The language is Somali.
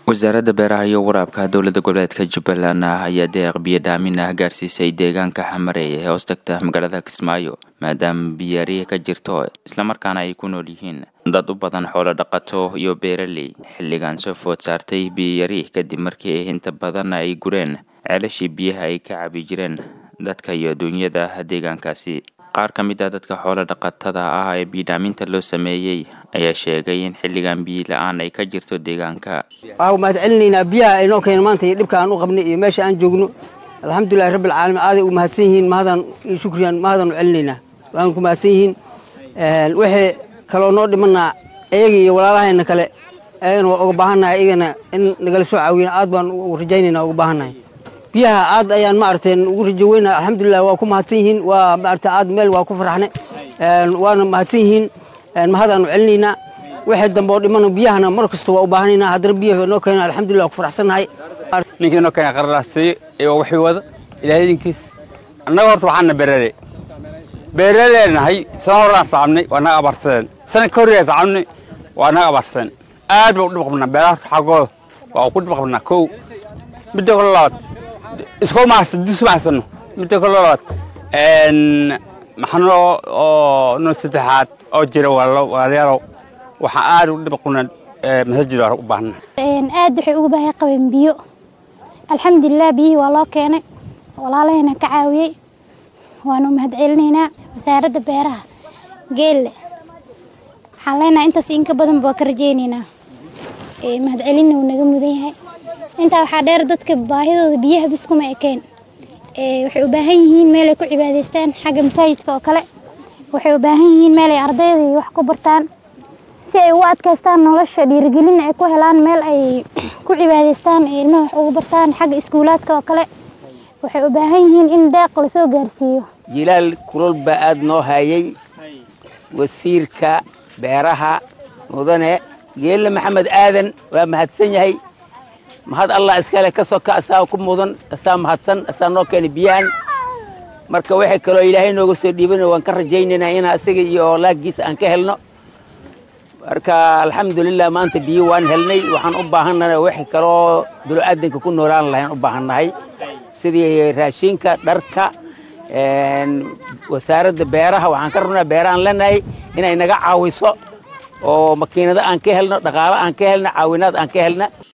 wasaaradda beeraha iyo waraabka dowlada goboleedka jubbaland ayaa deeq biyo dhaamin ah gaarsiisay deegaanka xamareey ee hoos tagta magaalada kismaayo maadaama biyariya ka jirto islamarkaana ay ku nool yihiin dad u badan xoolo dhaqato iyo beeraley xilligan soo food saartay biyayari kadib markii inta badan ay gureen ceelashii biyaha ay ka cabi jireen dadka iyo duunyada deegaankaasi qaar ka mid a dadka xoolo dhaqatada ah ee biyodhaaminta loo sameeyey ayaa sheegay in xilligan biyo la-aan ay ka jirto deegaanka waxaa mahad celinaynaa biyaha aynoo keena maanta iyo dhibka aan u qabnay iyo meesha aan joogno alxamdulilahi rabbi alcaalamiin aaday u mahadsan yihiin mahadaan iyo shukriyan mahadaan u celinaynaa waan ku mahadsan yihiin wixii kaloo noo dhimanaa iyaga iyo walaalahayna kale ayagana waa uga baahannahay iyagana in nagala soo caawiyana aad baan rajaynayna uga baahannahay biyaha aad ayaan maaragtay ugu rajo weynaa alxamdulilah waa ku mahadsan yihiin waa maaragtay aad meel waa ku farxne waana mahadsan yihiin mahadaanu celinaynaa wixii dambe oo dhimana biyahana mar kasta waa u baahanaynaa haddana biyaha noo keena alxamdulilah waa ku faraxsannahay ninkii noo keena qararaasiyo iyo wixii wada ilaahay idinkiis annaga horta waxaana beerale beeraleenahay sana horaan tacabnay waa naga abaarsadeen sana ka horreeya tacabnay waa naga abaarsadeen aad baa u dhib qabnaa beeraha horta xaggooda waa ku dhib qabnaa kow midda kale labaad isku mahadsan disu mahadsanno midda kale labaad maxano oo noo saddexaad oo jira walaalayaalow waxaa aad u dhib qabnaa masajid waa u baahna aad waxay uga baahay qabeen biyo alxamdulilah biyihii waa loo keenay walaalahayna ka caawiyey waanu mahad celinaynaa wasaaradda beeraha geelle waxaan leenahay intaas inka badanba waa ka rajaynaynaa mahad celinna wuu naga mudan yahay intaa waxaa dheer dadka baahidooda biyaha bis kuma ekeen waxay u baahan yihiin meel ay ku cibaadaystaan xagga masaajidka oo kale waxay u baahan yihiin meel ay ardayda wax ku bartaan si ay ugu adkaystaan nolosha dhiirigelin ay ku helaan meel ay ku cibaadaystaan ee ilmaha wax ugu bartaan xagga iskuulaadka oo kale waxay u baahan yihiin in deeq lasoo gaarsiiyo jilaal kulol baa aada noo hayay wasiirka beeraha mudane geelle maxamed aadan waa mahadsan yahay mahad allah iskale ka soka asaa ku mudan asaa mahadsan asaa noo keenay biyahan marka waxay kaloo ilaahay nooga soo dhiibana waan ka rajaynaynaa inaa isaga iyo laagiisa aan ka helno marka alxamdulilah maanta biyo waan helnay waxaan u baahannahay waxay kaloo bilo-aadanka ku noolaan lahayn u baahannahay sidii raashinka dharka wasaaradda beeraha waxaan ka rabnaa beerahaan leenahay inay naga caawiso oo makiinado aan ka helno dhaqaalo aan ka helno caawinaad aan ka helna